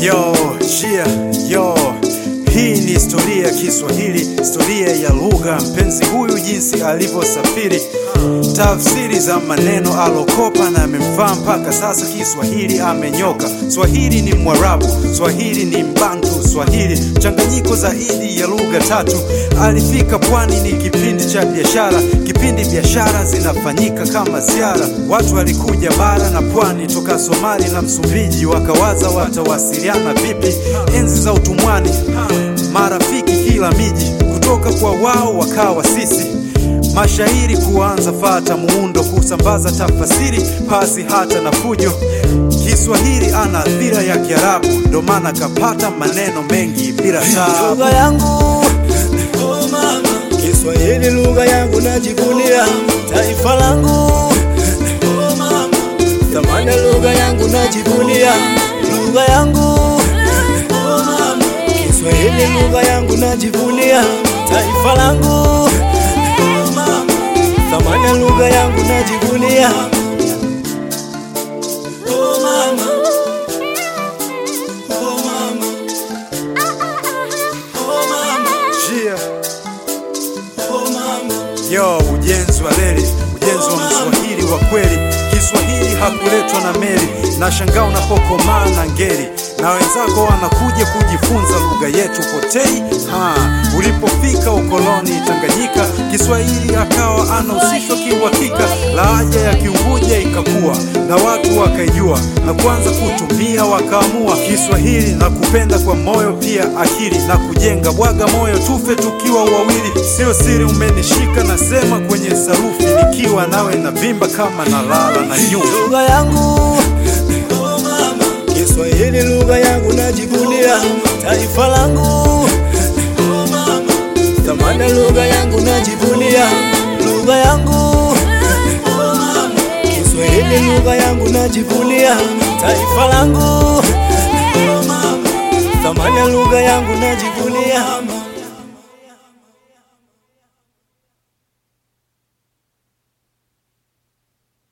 Yo, yeah, yo. Hii ni historia ya Kiswahili, historia ya lugha. Mpenzi huyu jinsi alivyosafiri, tafsiri za maneno alokopa na amemfaa mpaka sasa. Kiswahili amenyoka. Swahili ni Mwarabu, Swahili ni Mbantu, Swahili mchanganyiko zaidi ya lugha tatu. Alifika pwani, ni kipindi cha biashara, kipindi biashara zinafanyika kama ziara. Watu walikuja bara na pwani toka Somali na Msumbiji, wakawaza watawasiliana vipi enzi za utumwani marafiki kila miji, kutoka kwa wao wakawa sisi. Mashairi kuanza fata muundo, kusambaza tafasiri pasi hata na fujo. Kiswahili ana athira ya Kiarabu, ndo maana kapata maneno mengi bila taabu. lugha yangu Kiswahili lugha yangu najivunia, taifa langu thamani ya lugha yangu najivunia, lugha yangu Kiswahili lugha yangu najivunia, taifa langu thamani ya lugha yangu najivunia. Oh mama, oh mama, oh mama. Jia, Oh mama, yo, ujenzi wa reli, ujenzi wa mswahili wa kweli. Kiswahili hakuletwa na meli, na shangaa unapokomaa na ngeli na wenzako wanakuja kujifunza lugha yetu potei. Ha, ulipofika ukoloni Tanganyika, Kiswahili akawa anahusishwa kiuhakika. Lahaja ya Kiunguja ikakua na watu wakaijua na kuanza kutumia, wakaamua Kiswahili na kupenda kwa moyo pia akili na kujenga. Bwaga moyo tufe tukiwa wawili, sio siri, umenishika nasema kwenye sarufi, nikiwa nawe na vimba kama na lala na nyuma. lugha yangu Kiswahili lugha yangu najivunia, taifa langu thamani ya lugha yangu najivunia, lugha yangu Kiswahili lugha yangu najivunia, taifa langu thamani ya lugha yangu najivunia.